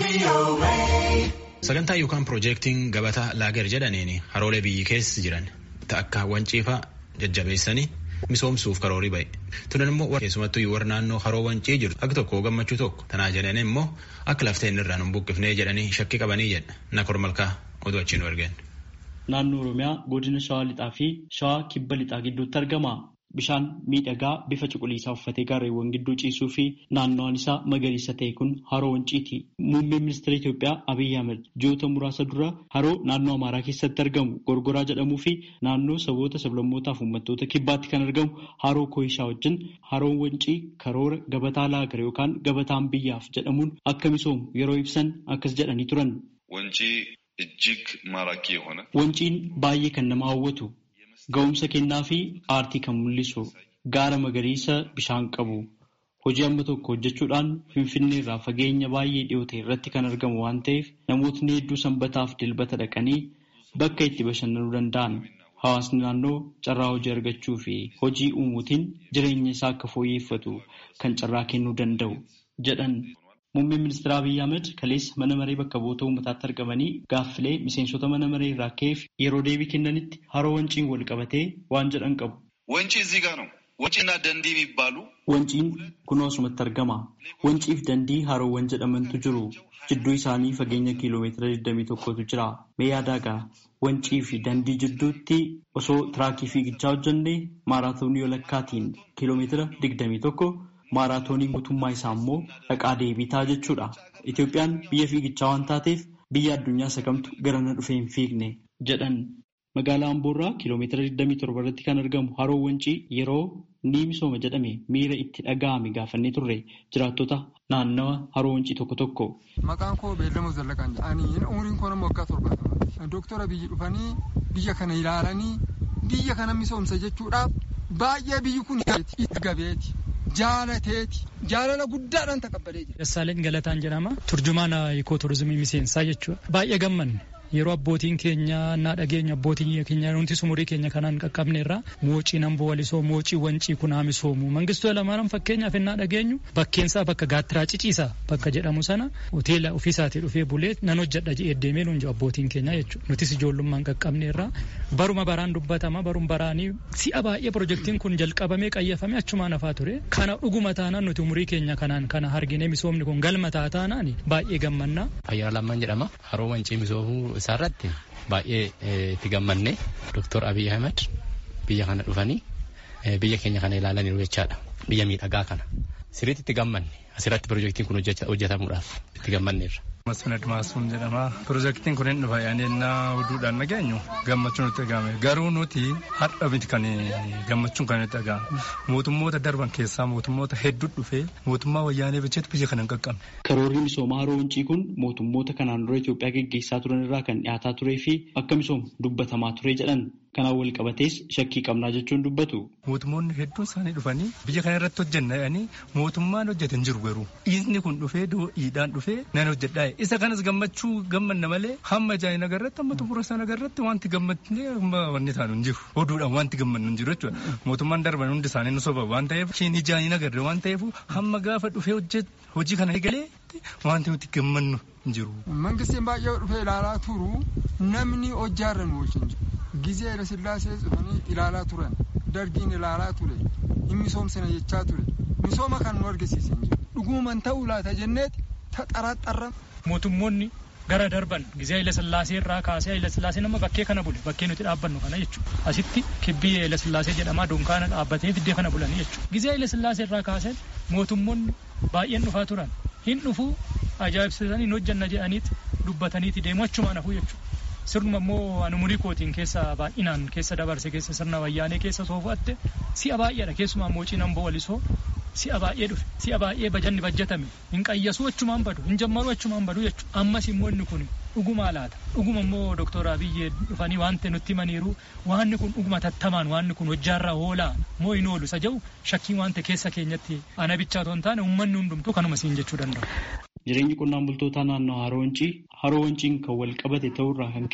Sagantaa yookaan piroojeektiin gabataa laager jedhaniin haroolee biyyi keessa jiran akka wanciifaa jajjabeessanii misoomsuuf karoorii ba'e. Tunan immoo keessumattuu warra naannoo haroo wancii jiru akka tokko gammachuu tokko tanaa jedhan immoo akka lafteen irraan hin buqqifnee jedhanii shakkii qabanii jedha nakor malkaa oduu achiin argeen. Naannoo Oromiyaa godina Shawaa Lixaa fi Shawaa Kibba Lixaa gidduutti argama. Bishaan miidhagaa bifa cuquliisaa uffatee gaarreewwan gidduu ciisuu fi naannoon isaa magariisa ta'e kun haroo wanciiti. Muummeen ministeera Itoophiyaa Abiyyi Ahmed ji'oota muraasa dura haroo naannoo Amaaraa keessatti argamu Gorgoraa jedhamuu fi naannoo saboota sablammootaa fi uummattoota kibbaatti kan argamu haroo Kooyishaa wajjin haroon wancii karoora gabataa laagar yookaan gabataan biyyaaf jedhamuun akka misoomu yeroo ibsan akkas jedhanii turan. Wancii እጅግ ማራኪ የሆነ Wanciin baay'ee kan nama hawwatu ga'umsa kennaa fi aartii kan mul'isu gaara magariisa bishaan qabu hojii amma tokko hojjechuudhaan finfinnee irraa fageenya baay'ee dhiyoo ta'e irratti kan argamu waan ta'eef namootni hedduu sanbataaf dilbata dhaqanii bakka itti bashannanuu danda'an hawaasni naannoo carraa hojii argachuu fi hojii uumuutiin jireenya isaa akka fooyyeffatu kan carraa kennuu danda'u jedhan. Muummeen ministeera Abiyyi Ahmed kaleessa mana maree bakka bu'oota uummataatti argamanii gaaffilee miseensota mana maree irraa ka'eef yeroo deebii kennanitti haroo wanciin wal qabatee waan jedhan qabu. ወንጪ እዚህ ጋር ነው። ወንጪና ደንዲ የሚባሉ Wanciin kunoo asumatti argama. Wanciif dandii haroowwan jedhamantu jiru. Jidduu isaanii fageenya kiiloomeetira 21tu jira. Mee yaadaagaa wancii fi dandii jidduutti osoo tiraakii fiigichaa hojjannee maaraatoonii walakkaatiin kiiloomeetira 21 maaraatoonii guutummaa isaa immoo dhaqaa deebii ta'a jechuudha. Itoophiyaan biyya fiigichaa waan taateef biyya addunyaa sakamtu garana dhufee hin fiigne jedhan. Magaalaa Amboorraa kiiloomeetira 27 irratti kan argamu haroo wancii yeroo ni misooma jedhame miira itti dhaga'ame gaafannee turre jiraattota naannawa haroo wancii tokko tokko. Maqaan koo Beellamoo Zallaqaan jedhanii umriin koo nama waggaa torbaatama. Dooktora biyyi dhufanii biyya kana ilaalanii biyya kana misoomsa jechuudhaaf baay'ee biyyi kun itti gabeeti. jaalateeti jaalala guddaadhaan taqabbalee jira. Dassaaleen Galataan jedhama. Turjumaan ikoo turizimii miseensaa jechuudha. Baay'ee gammanne. Yeroo abbootiin keenya naa dhageenyu abbootiin keenya nuti umurii keenya kanaan qaqqabne irraa moocii namboo walisoo moocii wancii kun haa misoomu mangistuu lamaaran fakkeenyaaf innaa dhageenyu bakkeensaa bakka gaattiraa ciciisaa bakka jedhamu sana hoteela ofiisaatii dhufee bulee nan hojjedha jedhee deemee nuun jiru abbootiin keenya jechuudha nutis ijoollummaan qaqqabne irraa baruma baraan dubbatama barum baraanii si'a baay'ee pirojektiin kun jalqabamee qayyafamee achumaan hafaa ture kana dhuguma taanaan nuti umurii keenya kanaan kana argine misoomni kun galma taataanaan baay'ee gammannaa. Ayyaana lammaan jedhama haroo wancii misoomuu isaarratti baay'ee itti gammanne Dr. Abiy Ahmed biyya kana dhufanii biyya keenya kana ilaalaniiru jechaadha. Biyya miidhagaa kana. Sirriitti itti gammanne asirratti pirojektiin kun hojjetamuudhaaf itti gammanneerra. Masfin Admaasuun jedhama. Pirojektiin kun hin dhufa yaadannaa oduudhaan dhageenyu gammachuun nutti dhagahame. Garuu nuti har'a miti kan gammachuun kan nutti dhagahame. Mootummoota darban keessaa mootummoota hedduu dhufee mootummaa wayyaanee bilcheetu biyya kana hin qaqqabne. Karoorri misoomaa haroo wancii kun mootummoota kanaan dura Itoophiyaa geggeessaa turan irraa kan dhiyaataa turee fi akka misoomu dubbatamaa ture jedhan. Kanaan wal qabatees shakkii qabnaa jechuun dubbatu. Mootummoonni hedduun isaanii dhufanii biyya kana irratti hojjenna jedhanii mootummaan hojjete hin jiru garuu inni kun dhufee do'iidhaan dhufee nan hojjedhaa isa kanas gammachuu gammanna malee hamma jaayina agarratti hamma xumura sana agarratti wanti gammannee hamma wanni taanu hin jiru oduudhaan wanti gammannu hin jiru jechuudha mootummaan darban hundi isaanii nu soba waan ta'eef ishiin jaayina agarre waan ta'eef hamma gaafa dhufee hojii kana eegalee wanti nuti gammannu hin jiru. Mangistiin baay'ee dhufee ilaalaa turu namni hojjaarra nu wajjin jiru. Gizee Hayila Sillaasee dhufanii ilaalaa turan. Dargiin ilaalaa ture. Hin misoomsina jechaa ture. Misooma kan nu argisiisan jiru. Dhuguman ta'uu laata jenneeti taxaraxarra. Mootummoonni gara darban gizee Hayila Sillaasee irraa kaasee Hayila Sillaasee nama bakkee kana bule bakkee nuti dhaabbannu kana jechuudha. Asitti kibbii Hayila Sillaasee jedhamaa dunkaana dhaabbatee fiddee kana bulanii jechuudha. Gizee Hayila Sillaasee irraa kaasee mootummoonni baay'een dhufaa turan. Hin dhufuu ajaa'ibsiisanii hin hojjanna jedhaniiti dubbataniiti deemu achumaan hafuu jechuudha. sirnuma immoo ani umurii kootiin keessa baay'inaan keessa dabarse keessa sirna wayyaanee keessa soofatte si'a baay'eedha keessumaa moocii namboo walisoo si'a baay'ee dhufe si'a baay'ee bajanni bajjatame hin qayyasuu achumaan badu hin jammaruu achumaan badu jechuudha ammas immoo inni kun dhugumaa laata dhuguma immoo dooktora Abiyyi dhufanii waan ta'e nutti himaniiru waanni kun dhuguma tattamaan waanni kun hojjaarraa oolaa moo hin oolu isa jedhu shakkiin waan ta'e keessa keenyatti ana bichaa otoo hin taane uummanni hundumtuu kanuma siin jechuu danda'u. Jireenyi qonnaan bultootaa naannoo Haroo Wancii Haroo Wanciin kan wal qabate ta'urraa kan ka'e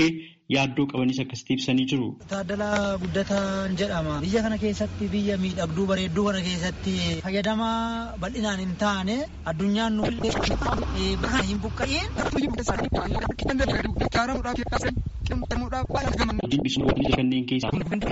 yaaddoo qabanis akkasitti ibsanii jiru. Taaddalaa Guddataan jedhama. Biyya kana keessatti biyya miidhagduu bareedduu kana keessatti fayyadamaa bal'inaan hin taane addunyaan nu bakka hin buqqa'in. Hojiin bishaan kanneen keessaa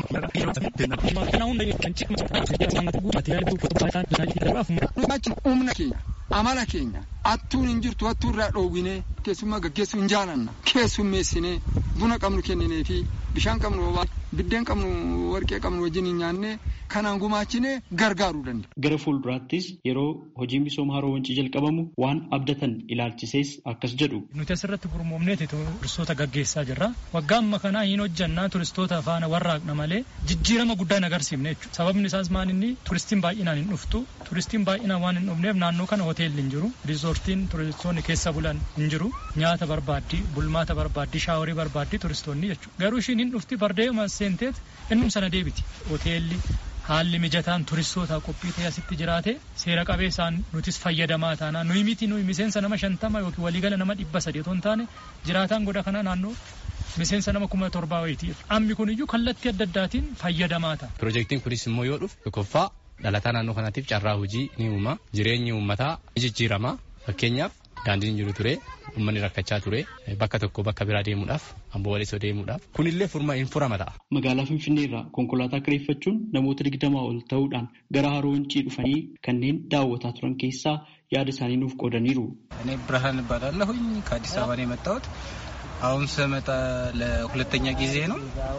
humna keenya amala keenya attuun hin jirtu attuu irraa dhoowwinee keessummaa gaggeessuu hin jaalanna keessummeessinee buna qabnu kenninee fi bishaan qabnu biddeen qabnu warqee qabnu wajjin hin nyaanne kanaan gumaachinee gargaaruu danda'a. Gara fuulduraattis yeroo hojiin misooma haroo wancii jalqabamu waan abdatan ilaalchisees akkas jedhu. Nuti asirratti gurmoomneeti turistoota gaggeessaa jirra. Waggaa amma kanaa hin hojjannaa turistoota faana warraaqna malee jijjiirama guddaa hin agarsiifne jechuudha. Sababni isaas maal inni turistiin baay'inaan hin dhuftu. Turistiin baay'inaan waan hin dhufneef naannoo kana hoteelli hin jiru. Riizoortiin turistoonni keessa bulan hin jiru. Nyaata barbaaddii, bulmaata barbaaddii, shaaworii barbaaddii turistoonni jechuudha. Garuu ishiin hin dhufti bardeema seenteet innum sana deebiti. Hoteelli haalli mijataan turistootaa qophii ta'e asitti jiraate seera qabeessaan nutis fayyadamaa taana nuyi miti nuyi miseensa nama shantama yookiin waliigala nama dhibba sadii otoo hin taane jiraataan goda kanaa naannoo miseensa nama kuma torbaa wayiiti. Ammi kun iyyuu kallattii adda addaatiin fayyadamaa ta'a. Piroojeektiin kunis immoo yoo dhufu tokkoffaa dhalataa naannoo kanaatiif carraa hojii ni uuma jireenyi uummataa ni jijjiirama fakkeenyaaf daandiin jiru ture uummanni rakkachaa ture bakka tokko bakka biraa deemuudhaaf amboo walisoo deemuudhaaf kunillee furma hin furama ta'a. Magaalaa Finfinnee irraa konkolaataa kireeffachuun namoota digdamaa ol ta'uudhaan gara haroo wancii dhufanii kanneen daawwataa turan keessaa yaada isaanii nuuf qoodaniiru. እኔ ብርሃን እባላለሁኝ ከአዲስ አበባ ነው የመጣሁት። አሁን ስመጣ ለሁለተኛ ጊዜ ነው።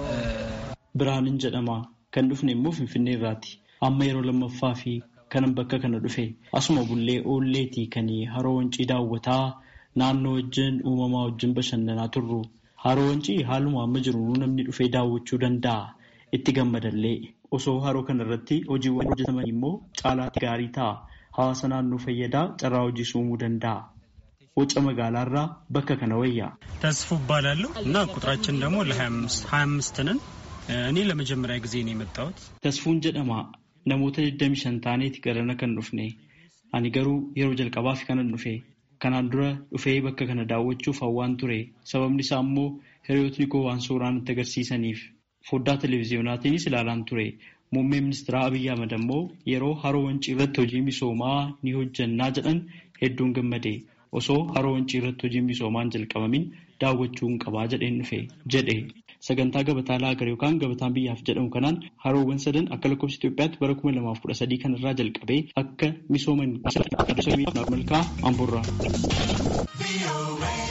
Birhaanin jedhama. Kan dhufne immoo Finfinnee irraati. Amma yeroo lammaffaa fi kanan bakka kana dhufe asuma bullee oolleetii kan haroo wancii daawwataa naannoo wajjin uumamaa wajjin bashannanaa turru. Haroo wancii haaluma amma jiru namni dhufee daawwachuu danda'a. Itti gammadallee osoo haroo kana irratti hojiiwwan hojjetaman immoo caalaatti gaarii ta'a. Hawaasa naannoo fayyadaa carraa hojii uumuu danda'a. Waca magaalaarraa bakka kana wayya. ተስፉ እባላለሁ እና ቁጥራችን ደግሞ ለሀያ አምስት ነን። እኔ ለመጀመሪያ ጊዜ ነው የመጣሁት። Tasfuun jedhama. Namoota 25 taaneeti garana kan dhufne. Ani garuu yeroo jalqabaaf kanan dhufe. Kanaan dura dhufee bakka kana daawwachuuf hawwaan ture. Sababni isaa immoo hiriyootni koo waan suuraan itti agarsiisaniif. Foddaa televezyiyonaatiinis ilaalaan ture. Muummee ministeeraa Abiyyi Ahmad ammoo yeroo haroo wancii irratti hojii misoomaa ni hojjannaa jedhan hedduun gammade. Osoo haroo wancii irratti hojii misoomaan jalqabamin daawwachuu hin qabaa jedheen dhufe jedhe. Sagantaa gabataa laagar yookaan gabataan biyyaaf jedhamu kanaan haroowwan sadan akka lakkoofsa Itoophiyaatti bara kuma lamaaf kudha sadii kanarraa jalqabee akka misooman malkaa amburraa.